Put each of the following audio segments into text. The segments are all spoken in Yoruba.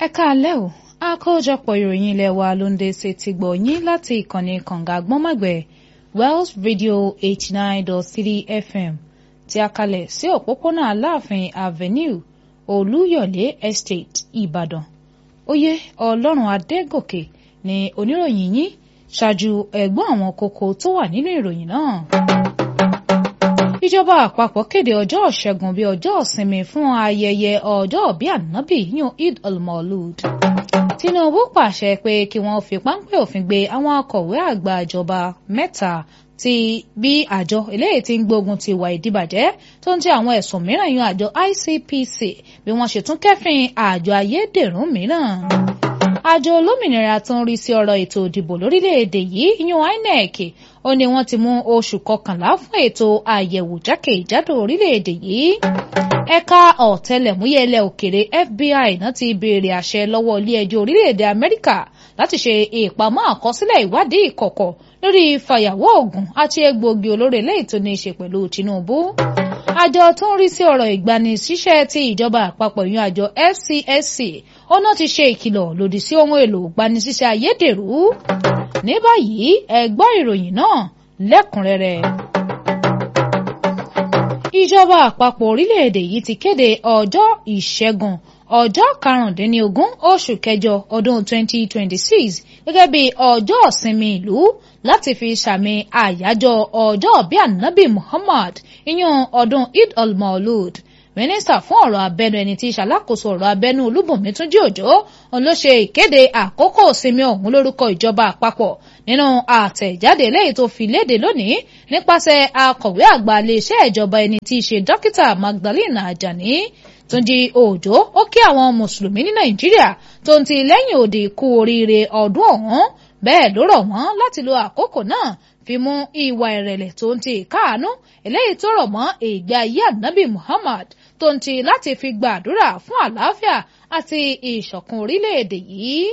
ẹ káalẹ́ o àkójọpọ̀ ìròyìn ilé wa ló ń dé sí ti gbọ̀ yín láti ìkànnì kànga gbọ́nmọ̀gbẹ́ Wells Radio eighty nine dot three FM tí a kalẹ̀ sí òpópónà Aláàfin Avenue Olúyọ̀lé Estate Ìbàdàn oyè Ọlọ́run Adégòkè ni oníròyìn yín ṣáájú ẹ̀gbọ́n àwọn kókó tó wà nínú ìròyìn náà ìjọba àpapọ̀ kéde ọjọ́ ìṣẹ́gun bíi ọjọ́ ìsinmi fún ayẹyẹ ọjọ́ bíi ànábì yún Eid al-Maulud. Tinubu pàṣẹ pé kí wọ́n fi páńpẹ́ òfin gbé àwọn akọ̀wé àgbà ìjọba mẹ́ta tí bí àjọ eléyìí tí ń gbógun ti ìwà ìdíbàjẹ́ tó ń jẹ́ àwọn ẹ̀sùn mìíràn yún àjọ ICPC bí wọ́n ṣe tún kẹ́fìn àjọ ayédèrú mìíràn àjọ olómìnira tó ń rí sí ọ̀rọ̀ ètò ìdìbò lórílẹ̀‐èdè yìí yún INEC ó ní wọ́n ti mú oṣù kọkànlá fún ètò àyẹ̀wò jákèjádò orílẹ̀‐èdè yìí ẹ̀ka ọ̀tẹlẹ̀múyẹ́ ilẹ̀ òkèrè FBI náà ti béèrè àṣẹ lọ́wọ́ ilé-ẹjọ́ orílẹ̀‐èdè Amẹ́ríkà láti ṣe ìpamọ́ àkọsílẹ̀ ìwádìí ìkọ̀kọ̀ lórí fàyàwọ́ oògùn àti egbòogi olóró eléyìí tó ní í ṣe pẹ̀lú Tinubu àjọ tó ń rí sí ọ̀rọ̀ ìgbanisíṣẹ́ ti ìjọba àpapọ̀ ìyún àjọ FCSC ó náà ti ṣe ìkìlọ̀ lòdì sí ohun èlò ìgbanisíṣẹ́ ayédèrú ní báyìí ẹ gbọ́ ìròyìn náà lẹ́kùnrẹ́rẹ́. ìjọba àpapọ̀ orílẹ̀-èdè yìí ti kéde ọjọ́ ìṣẹ́gun ọjọ́ karùndínlógún oṣù kẹjọ ọdún 2026 gẹ́gẹ́ bí ọjọ́ ìsinmi ìlú láti fi sàmì àyájọ́ ọjọ́ bíi ànábì Muhammad ìyún ọdún Eid al-Maulud mínísítà fún ọ̀rọ̀ abẹ́nu ẹni tí ìṣàlákòóso ọ̀rọ̀ abẹ́nu Olúbùnmi Túnjí Òjó òun ló ṣe ìkéde àkókò ìsinmi ọ̀hún lórúkọ ìjọba àpapọ̀ nínú àtẹ̀jáde lẹ́yìn tó fi léde lónìí nípasẹ̀ akọ̀wé àgbà iléeṣẹ́ ìjọba ẹni tí í ṣe dókítà Magdalene Ajani Túnjí Òjó ó kí àwọn mùsùlùmí ní Nàìjíríà tó ń ti lẹ́yìn òdì kú oríire ọdún ọ̀hún bẹ́ẹ̀ ló rọ̀ wọ́n láti lo àkókò náà fi mú ìwà ìrẹ̀lẹ̀ tó ń ti ìkáàánú eléyìí tó rọ̀ mọ́ ìgbé ayé ànábì Muhammad tó ń ti láti fi gbàdúrà fún àlàáfíà àti ìṣọ̀kan orílẹ̀-èdè yìí.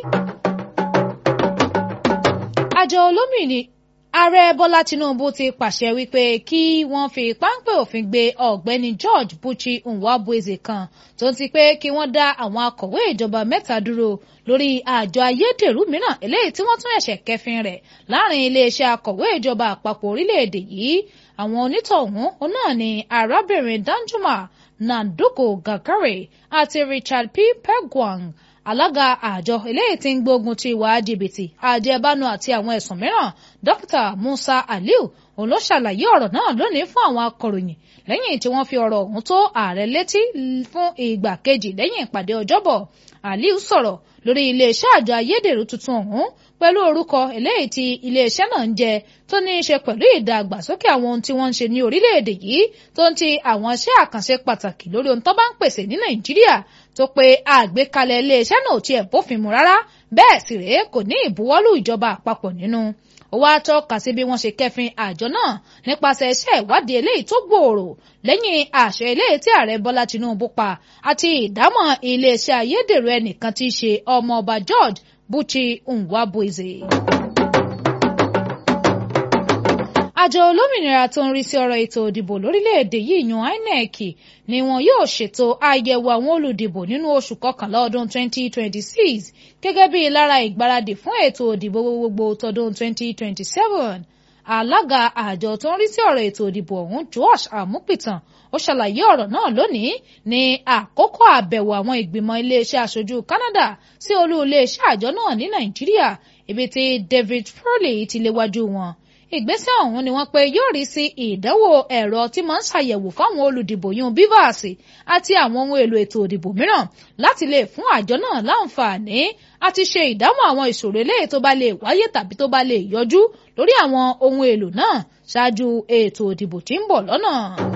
àjọ olómìnir ààrẹ bọ́lá tinubu ti pàṣẹ wípé kí wọ́n fi páńpẹ́ òfin gbé ọ̀gbẹ́ni george buchi nwabueze kan tó ti pé kí wọ́n dá àwọn akọ̀wé ìjọba mẹ́ta dúró lórí àjọ ayédèrú mìíràn eléyìí tí wọ́n tún ẹ̀ṣẹ̀ kẹfin rẹ̀ láàrin iléeṣẹ́ akọ̀wé ìjọba àpapọ̀ orílẹ̀-èdè yìí àwọn onítọ̀hún náà ni arábìnrin danjuma nanduko gakare àti richard p pegwang alága àjọ eléyìí tí ń gbógun ti ìwà jìbìtì àjẹbánu àti àwọn ẹ̀sùn mìíràn dókítà musa aliu òun ló ṣàlàyé ọ̀rọ̀ náà lónìí fún àwọn akọ̀ròyìn lẹ́yìn tí wọ́n fi ọ̀rọ̀ ọ̀hún tó ààrẹ létí fún ìgbà kejì lẹ́yìn ìpàdé ọjọ́bọ̀ aliu sọ̀rọ̀ lórí iléeṣẹ́ àjọ ayédèrú tuntun ọ̀hún pẹ̀lú orúkọ eléyìí tí iléeṣẹ́ náà ń jẹ tó ní í ṣe pẹ̀lú ìdàgbàsókè àwọn ohun tí wọ́n ń ṣe ní orílẹ̀-èdè yìí tó ń ti àwọn iṣẹ́ àkànṣe pàtàkì lórí ohun tó bá ń pèsè ní nàìjíríà tó pé àgbékalẹ̀ iléeṣẹ́ náà ò tiẹ̀ bófin mu rárá bẹ́ẹ̀ sì rèé kò ní ìbuwọ́lù ìjọba àpapọ̀ nínú ó wá tọ́ka sí bí wọ́n ṣe kẹfin àjọ náà nípasẹ̀ iṣẹ́ ìwádìí eléyìí tó gbòòrò lẹ́yìn àṣẹ eléyìí tí ààrẹ bọ́lá tinubu pa àti ìdámọ̀ iléeṣẹ́ ayédèrú ẹnìkan tí í ṣe ọmọọba george buchi nwabueze. àjọ olómìnira tó ń rí sí ọ̀rọ̀ ètò ìdìbò lórílẹ̀‐èdè yìí yan INEC ni wọn yóò ṣètò àyẹ̀wò àwọn olùdìbò nínú oṣù kọkànlá ọdún 2026 gẹ́gẹ́ bí lára ìgbáradì fún ètò ìdìbò gbogbo tọdún 2027 alága àjọ tó ń rí sí ọ̀rọ̀ ètò ìdìbò ọ̀hún Josh Amupitan ó ṣàlàyé ọ̀rọ̀ náà lónìí ní àkókò àbẹ̀wò àwọn ìgbìmọ̀ iléeṣẹ́ aṣojú Canada sí olú iléeṣẹ́ àjọ náà ní Nàìjíríà ibi tí David Foley ti léwájú wọn ìgbésẹ̀ ọ̀hún ni wọ́n pe yóò rí sí ìdánwò ẹ̀rọ tí máa ń ṣàyẹ̀wò fáwọn olùdìbò yún bivas àti àwọn ohun èlò ètò ìdìbò mìíràn láti lè fún àjọ náà láǹfààní àti ṣe ìdámọ̀ àwọn ìṣòro eléyìí tó bá lè wáyé tàbí tó bá lè yọjú lórí àwọn ohun èlò náà ṣáájú ètò ìdìbò tí ń bọ̀ lọ́nà.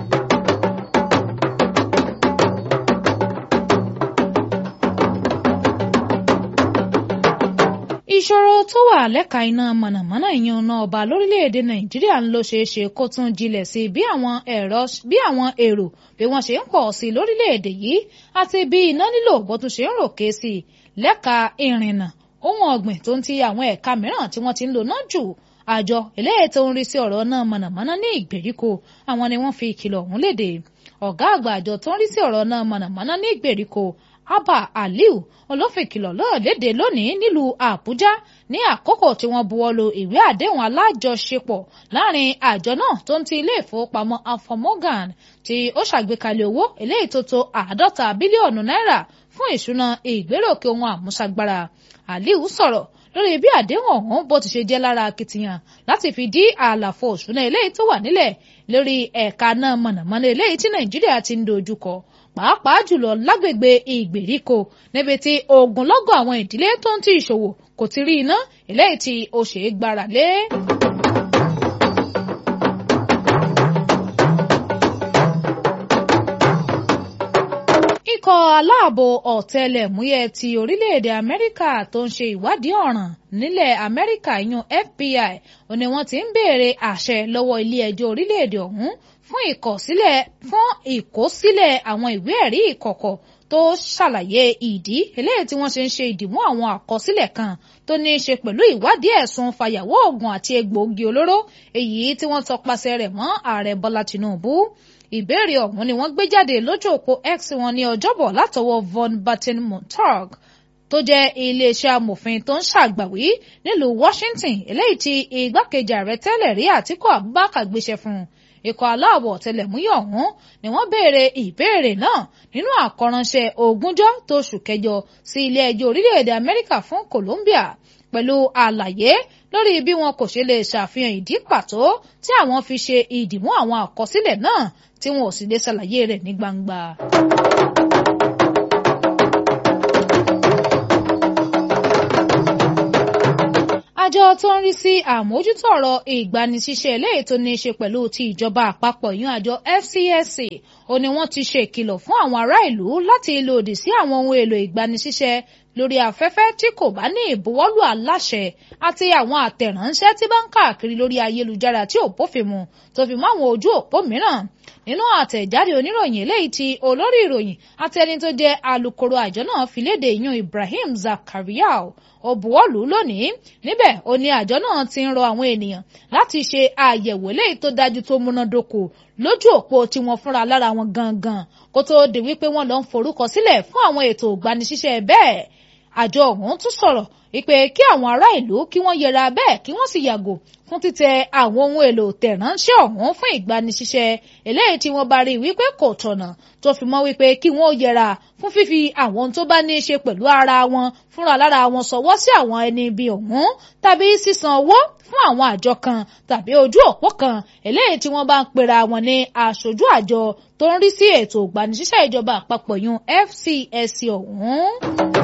ìṣòro tó wà lẹ́ka iná mọ̀nàmọ́ná ìyan ọ̀nà ọba lórílẹ̀‐èdè nàìjíríà ń lọ ṣeéṣe kó tún jinlẹ̀ sí bí àwọn ẹ̀rọ bí àwọn èrò bí wọ́n ṣe ń pọ̀ sí lórílẹ̀‐èdè yìí àti bí iná nílò bó tún ṣe ń ròkè sí i lẹ́ka ìrìnnà ohun ọ̀gbìn tó ń ti àwọn ẹ̀ka mìíràn tí wọ́n ti ń lò náà jù àjọ eléyìí tó ń rí sí ọ̀rọ̀ náà mọ̀nàmọ́ná ní ìgbèríko àwọn ni wọ́n fi ìkìlọ̀ ọ̀hún léde ọ̀gá àgbà àjọ tó ń rí sí ọ̀rọ̀ náà mọ̀nàmọ́ná ní ìgbèríko abba aliu olófìkìlọ̀ náà léde lónìí nílùú àbújá ní àkókò tí wọ́n buwọ́lu ìwé àdéhùn alájọṣepọ̀ láàrin àjọ náà tó ń ti ilé ìfowópamọ́ afọmọgàn tí ó ṣàgbékalẹ̀ owó eléyìí tó tó àádọ́ta bílíọ̀nù náírà fún ìṣúná ìgbéròkè ohun àmúṣagbára aliu sọ̀rọ̀ lórí bí àdéhùn ọ̀hún bó ti ṣe jẹ́ lára akitiyan láti fi dí àlàfo òṣùnà eléyìí tó wà nílẹ̀ lórí ẹ̀ka náà mọ̀nàmọ́ná eléyìí tí nàìjíríà ti ń dojúkọ pàápàá jùlọ lágbègbè ìgbèríko níbi tí ogunlọ́gọ̀ àwọn ìdílé tó ń ti ìṣòwò kò ti rí iná eléyìí tí ó ṣe é gbára lé. ikọ̀ aláàbò ọ̀tẹlẹ̀múyẹ́ ti orílẹ̀-èdè amẹ́ríkà tó ń ṣe ìwádìí ọ̀ràn nílẹ̀ amẹ́ríkà yún FBI ó ní wọ́n ti ń béèrè àṣẹ lọ́wọ́ ilé-ẹjọ́ orílẹ̀-èdè ọ̀hún fún ìkọ̀sílẹ̀ fún ìkọ̀sílẹ̀ àwọn ìwé ẹ̀rí ìkọ̀kọ̀ tó ṣàlàyé ìdí eléyìí tí wọ́n ṣe ń ṣe ìdìmú àwọn àkọsílẹ̀ kan tó ní í ṣe pẹ̀lú ìwádìí ẹ̀sùn fàyàwọ́ oògùn àti egbòogi olóró èyí tí wọ́n tọpasẹ̀ rẹ̀ mọ́ ààrẹ Bọ́lá Tinubu ìbéèrè ọ̀hún ni wọ́n gbé jáde lójú òpó X wọn ní ọjọ́bọ̀ látọwọ́ von Batten Montag tó jẹ́ iléeṣẹ́ amòfin tó ń ṣàgbàwí nílùú Washington eléyìí tí igbákejì ààrẹ tẹ́lẹ̀ rí Àtíkù Abubakar gbéṣẹ́ fún un ikọ̀ aláàbọ̀ ọ̀tẹlẹ̀múyẹ́ ọ̀hún ni wọ́n béèrè ìbéèrè náà nínú àkọ́ránṣẹ́ ogúnjọ́ tóṣù kẹjọ sí ilé ẹjọ́ orílẹ̀-èdè Amẹ́ríkà fún Colombia pẹ̀lú àlàyé lórí bí wọn kò ṣe lè ṣàfihàn ìdí pàtó tí àwọn fi ṣe ìdìmú àwọn àkọsílẹ̀ náà tí wọn ò sì lè ṣàlàyé rẹ̀ ní gbangba. àjọ tó ń rí sí àmójútó ọ̀rọ̀ ìgbanisíṣẹ́ eléyìí tó ní í ṣe pẹ̀lú ti ìjọba àpapọ̀ yún àjọ FCSC ó ní wọ́n ti ṣe ìkìlọ̀ fún àwọn ará ìlú láti lòdì sí àwọn ohun èlò ìgbanisíṣẹ́ lórí afẹ́fẹ́ tí kò bá ní ìbuwọ́lù aláṣẹ àti àwọn àtẹ̀ránṣẹ́ tí bá ń káàkiri lórí ayélujára tí ò bófin mu tó fi mọ́ àwọn ojú òpó mìíràn nínú àtẹ̀jáde oníròyìn eléyìí tí olórí ìròyìn àti ẹni tó jẹ́ alukoro àjọ náà fi léde ìyún Ibrahim Zakariau ó buwọ́lù lónìí níbẹ̀ ó ní àjọ náà ti ń rọ àwọn ènìyàn láti ṣe àyẹ̀wò eléyìí tó dájú tó múnádóko lójú òpó tí wọ́n fúnra lára wọn gangan kó tó di wípé wọ́n lọ ń forúkọ sílẹ̀ fún àwọn ètò ìgbanisíṣẹ́ bẹ́ẹ̀ àjọ ọ̀hún tún sọ̀rọ̀ wípé kí àwọn ará ìlú kí wọ́n yẹra bẹ́ẹ̀ kí wọ́n sì yàgò fún títẹ àwọn ohun èlò tẹ̀ránṣẹ́ ọ̀hún fún ìgbanisíṣẹ́ eléyìí tí wọ́n bá rí wípé kò tọ̀nà tó fi mọ́ wípé kí wọ́n yẹra fún fífi àwọn tó bá ní í ṣe pẹ̀lú ara wọn fúnra lára wọn sọwọ́ sí àwọn ẹni ibi ọ̀hún tàbí sísan owó fún àwọn àjọ kan tàbí ojú òpó kan eléyìí tí wọ́n bá ń pera wọn ní aṣojú àjọ tó ń rí sí ètò ìgbanisíṣẹ́ ìjọba àpapọ̀ yun FCSC ọ̀hún.